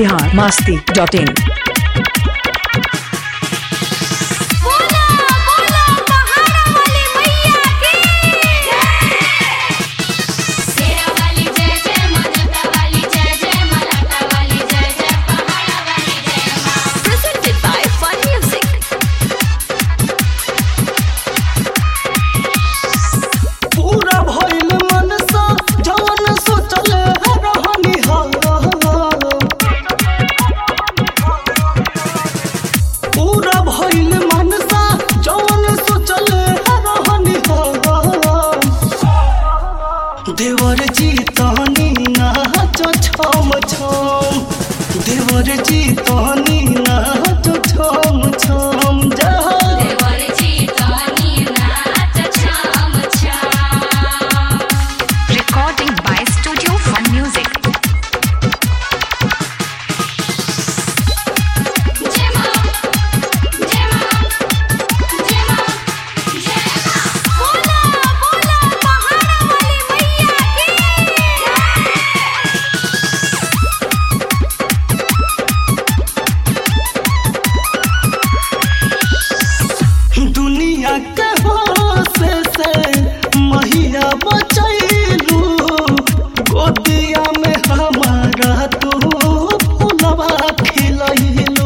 Bihar Masti dot इन बोला बोला पहाड़ा वाली मैया की शेरा वाली जय जय मजता वाली जय जय मलाटा वाली जय जय पहाड़ा वाली जय माँ presented by Fun Music पूरा भइल मनसा जवन सोचल रहनी पूरा भइल मनसा जवन सोचल रहनी देवर जी तहनी नाच छम छम देवर जी तहनी नाच छम छम जा देवर जी तनी नाच छम छम Recording by Studio Fun Music. जय माँ जय माँ जय माँ जय माँ बोला बोला पहाड़ा वाली मैया की दुनिया के होश से महिया बचैलू गोदिया में हमारा तू फुलवा खिलैलू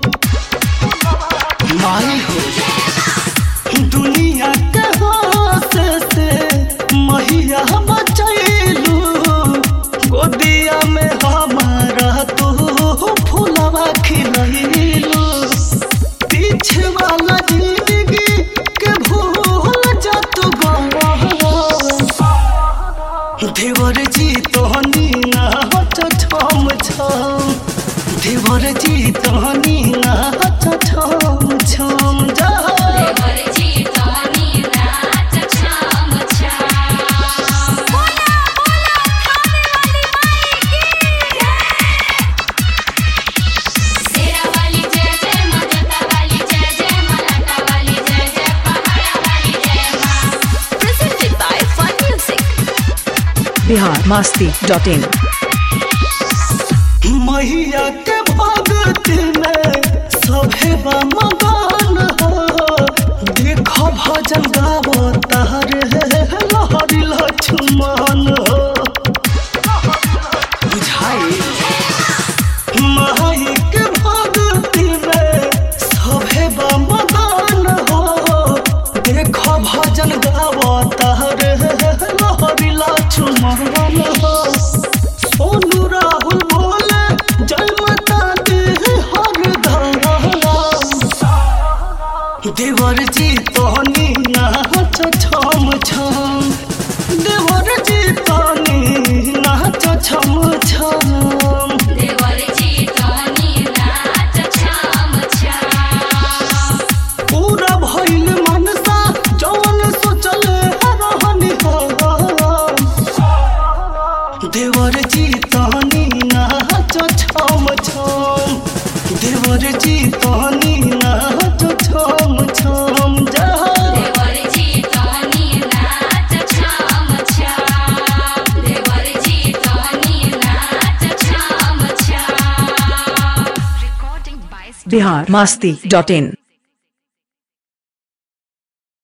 माई हो दुनिया के होश से महिया बचैलू गोदिया में हमारा तू फुलवा खिलैलू पीछे वाला जिंदगी के भूल जा तू देवर जी तोहनी नाच छम छम देवर जी तोहनी नाच छम छम जा देवर जी तनी नाच छम छम बोला बोला थाने वाली माई की शेरा वाली जय जय मजता वाली जय जय मलाटा वाली जय जय पहाड़ा वाली जय माँ presented by Fun Music Bihar Masti dot in मैया के भगत में सभे मगन हो देखो भजन गावो तार लहरी लक्ष्मण हो बुझाई माई के भगत में सभे मगन हो देखो भजन गावो तार लहरी लक्ष्मण हो सोनू राहुल बोले जय माता दी हर धारा देवर जी तोहनी नाच छम छम देवर जी तोहनी नाच छम छम देवर जी तनी नाच छम छम पूरा भइल मनसा जवन सोचल रहनी देवर जी तोहनी नाच छम छम देवर जी तोहनी नाच छम छम जा देवर जी तनी नाच छम छम देवर जी तनी नाच छम छम Recording by Studio Bihar Masti dot in